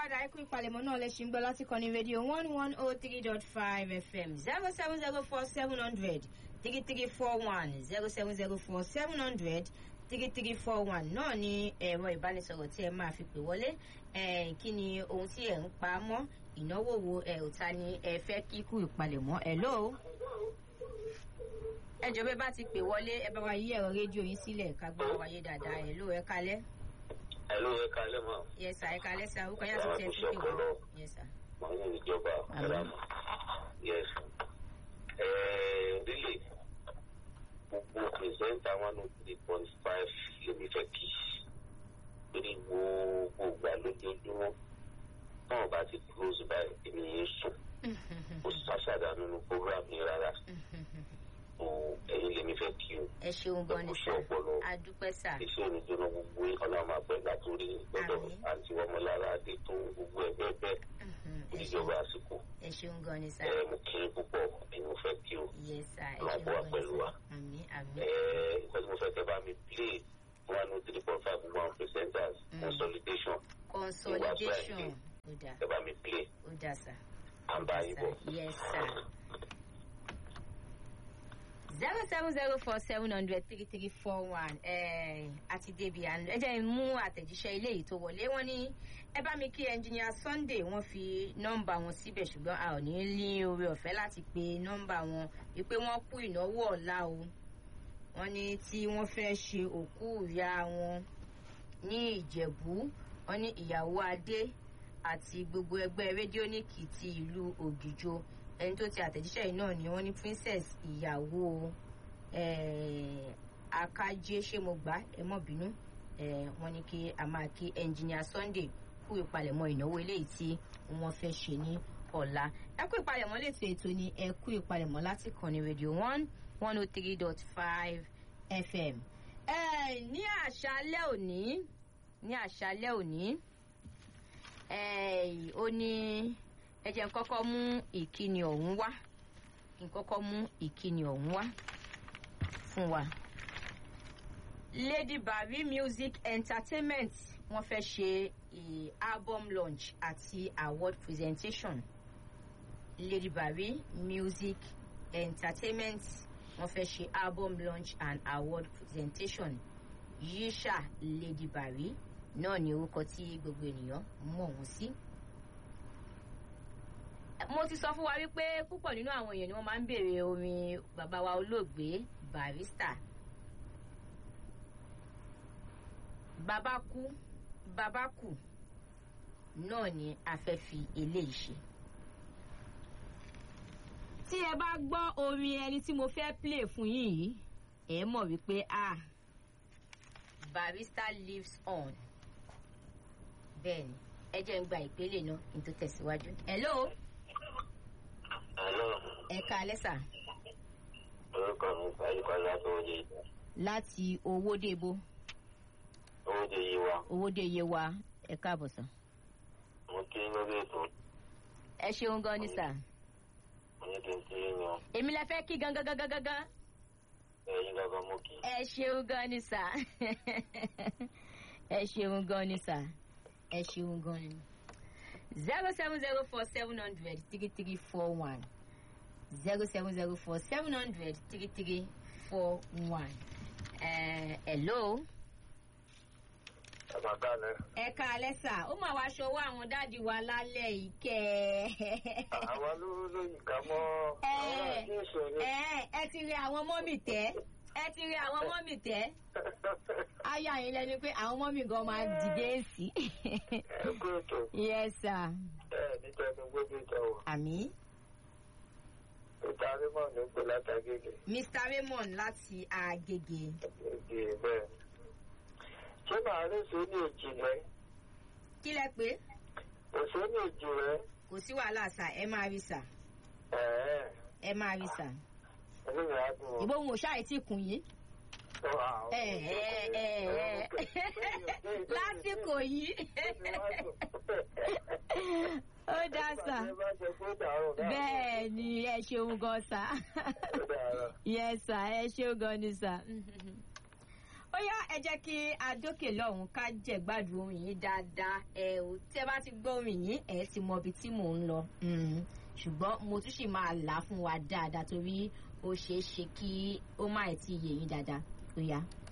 padà ẹ kú ìpalẹ̀mọ́ náà lẹ́sìn ń gbọ́ láti kọ́ni rédíò one one oh three dot five fm zero seven zero four seven hundred three three four one zero seven zero four seven hundred three three four one náà ni ẹ̀rọ ìbánisọ̀rọ̀ tí ẹ máa fi pè wọlé kí ni ohun tí ẹ̀ ń pa mọ́ ìnáwó wo ẹ̀ ò ta ni ẹ fẹ́ kíkú ìpalẹ̀mọ́ ẹ̀ lóo ẹ jọ bẹ bá ti pè wọlé ẹ bá wa yí ẹ̀rọ rédíò yín sílẹ̀ ká gbọ́ wáyé dáadáa ẹ̀ lóo ẹ kalẹ́. Hello, ẹ kalẹ́ mọ́. yes sir ẹ kalẹ́ sir orúkọ yàtọ̀ tí ẹ ti pè wọ́n. yes sir. Màá ní ìjọba Àmín. ẹ̀rọ mọ́. Yes. Ẹ̀ẹ́ Rílè, gbogbo pìrìsẹ́ńtà one oh three point five lèmi fẹ́ kí. Torí gbogbo ìgbà lójoojúmọ́. Táwọn bá ti close by èmi yẹn sùn. Kò sàṣàdà nínú program yẹn rárá. O ẹ̀yin lèmi fẹ́ kí o. ẹ ṣeun gan ni Ẹ kú sir iṣẹ́ ọpọlọ. adúpẹ́ sir. iṣẹ́ onídùúró gbogbo ọ̀nà máa pẹ́ látòrí gbọ́dọ̀ Àmín. àti ọmọlára adé tó gbogbo ẹ̀ bẹ́ẹ̀ bẹ́ẹ̀ Mhm, ẹ níjọba ṣeun- àsìkò ẹ ṣeun gan ni sir. ẹ̀ mo kí n púpọ̀ ẹ̀yin mo fẹ́ kí o yes sir ẹ Ọlọ́run ṣeun kó wà gan ni pẹ̀lú sir. wa. àmì àmì. ẹ̀ nǹkan tí mo fẹ́ kẹ́ bá mi play one oh three point five gbogbo àwọn presenters Mm. consolidation consolidation ó dà kẹ́ bá mi play ó dà sir. à ń bá yín bọ̀. yes sir. zero seven zero four seven hundred three three four one àti débi àná ẹ jẹ́ n mú àtẹ̀jíṣẹ́ ilé yìí tó wọlé wọ́n ní ẹ bá mi kí ẹnjìníà Sunday wọ́n fi nọ́mbà wọn síbẹ̀ ṣùgbọ́n a ò ní ní oore ọ̀fẹ́ láti pe nọ́mbà wọn wípé wọ́n kú ìnáwó ọ̀la o wọ́n ní tí wọ́n fẹ́ ṣe òkú ìyá wọn ní Ìjẹ̀bú wọ́n ní ìyàwó Adé àti gbogbo ẹgbẹ́ rédíónìkì ti ìlú Ògìjò ẹni tó ti àtẹ̀jíṣẹ́ yìí náà ni wọ́n ní princess ìyàwó eh, akájé ṣé mo gbà ẹ mọ̀ bínú eh, wọ́n ní kí a máa kí engineer Sunday kú ìpalẹ̀mọ́ ìnáwó eléyìí tí wọ́n fẹ́ ṣe ní ọ̀la ẹ kú ìpalẹ̀mọ́ létò ètò ni ẹ kú ìpalẹ̀mọ́ láti kàn ní radio one one oh three dot five fm eh, ní àṣálẹ́ òní ní àṣálẹ́ òní eh, ó ní ẹ jẹ́ n kọ́kọ́ mú ìkíni ọ̀hún wá kí n kọ́kọ́ mú ìkíni ọ̀hún wá fún wa. Lady Barry Music Entertainment wọ́n fẹ́ ṣe eh, album launch àti award presentation. Lady Barry Music Entertainment wọ́n fẹ́ ṣe album launch and award presentation. Yisha Lady Barry náà ni orúkọ tí gbogbo ènìyàn mọ̀ wọ́n sí. mo ti sọ fún wa wípé púpọ̀ nínú àwọn èèyàn ni wọ́n máa ń béèrè orin bàbá wa olóògbé Barrister. bàbá kú bàbá kù náà ni a fẹ́ fi eléyìí ṣe. tí ẹ bá gbọ́ orin ẹni tí mo fẹ́ play fún yín yìí ẹ mọ̀ wípé ah Barrister lives on bẹ́ẹ̀ni ẹ jẹ́ ń gba ìpele náà kí n tó tẹ̀síwájú. hello Hello, ẹ káalẹ́ sà orúkọ mi Ayípadà tó yé ìgbà. láti owódebo Owó jẹ yé wa, owóde yewa ẹ káàbọ̀ sà. mo kí lórí ètò, ẹ ṣeun gan ni sà. mo ní kí n kí yín yan, èmi lẹ fẹ́ kí gangan gangan gangan. ẹ̀yin gangan mo kí. ẹ ṣeun gan ni sà. ẹ ṣeun gan ni sà. ẹ ṣeun gan ni. zero seven zero four seven hundred three three four one zero seven zero four seven hundred three three four one. hello. Ẹ máa ká ní. ẹ káalẹ́ sà ó mà wá ṣọwọ́ àwọn dáàdi wa lálẹ́ yìí kẹ́ Àwọn ló ló ìka mọ́ Ẹ. àwọn àti ìṣòro. ẹ ẹ ti rí àwọn mọ́mì tẹ́ ẹ ti rí àwọn mọ́mì tẹ́ aya yín lẹ́nu pé àwọn mọ́mì gan máa dìde sí Ẹ kú ètò, yes sir ẹ níta ẹni gbogbo ìjà wọ̀. àmì Ìta Rímọ̀ ní pé látàgége. mr raymond láti agege Èdè bẹ́ẹ̀. Ṣé màá rí sóní èjì rẹ̀? kí lẹ pé Kò sóní èjì rẹ̀? kò sí wàhálà sà ẹ máa rí sà Ẹ̀ẹ́ ẹ máa rí sà ẹni mi á dùn ọ́. ìbò òun ò ṣáà tí kùn yín ẹ ẹ ẹ ẹ lásìkò yìí ó dá sà bẹ́ẹ̀ ni ẹ ṣeun gan sà. yes sir ẹ ṣé gan ni sir. ó ó yá ẹ jẹ́ kí adókè lọ́hùn ká jẹ̀gbádùn orin yìí dáadáa ẹ ò tẹ́ bá ti gbọ́ orin yìí ẹ ti mọ ibi tí mò ń lọ Mm. ṣùgbọ́n mo tún sì máa là á fún wa dáadáa torí ó ṣeé ṣe kí ó má ẹ̀ tí ì yé yín dáadáa ó yá.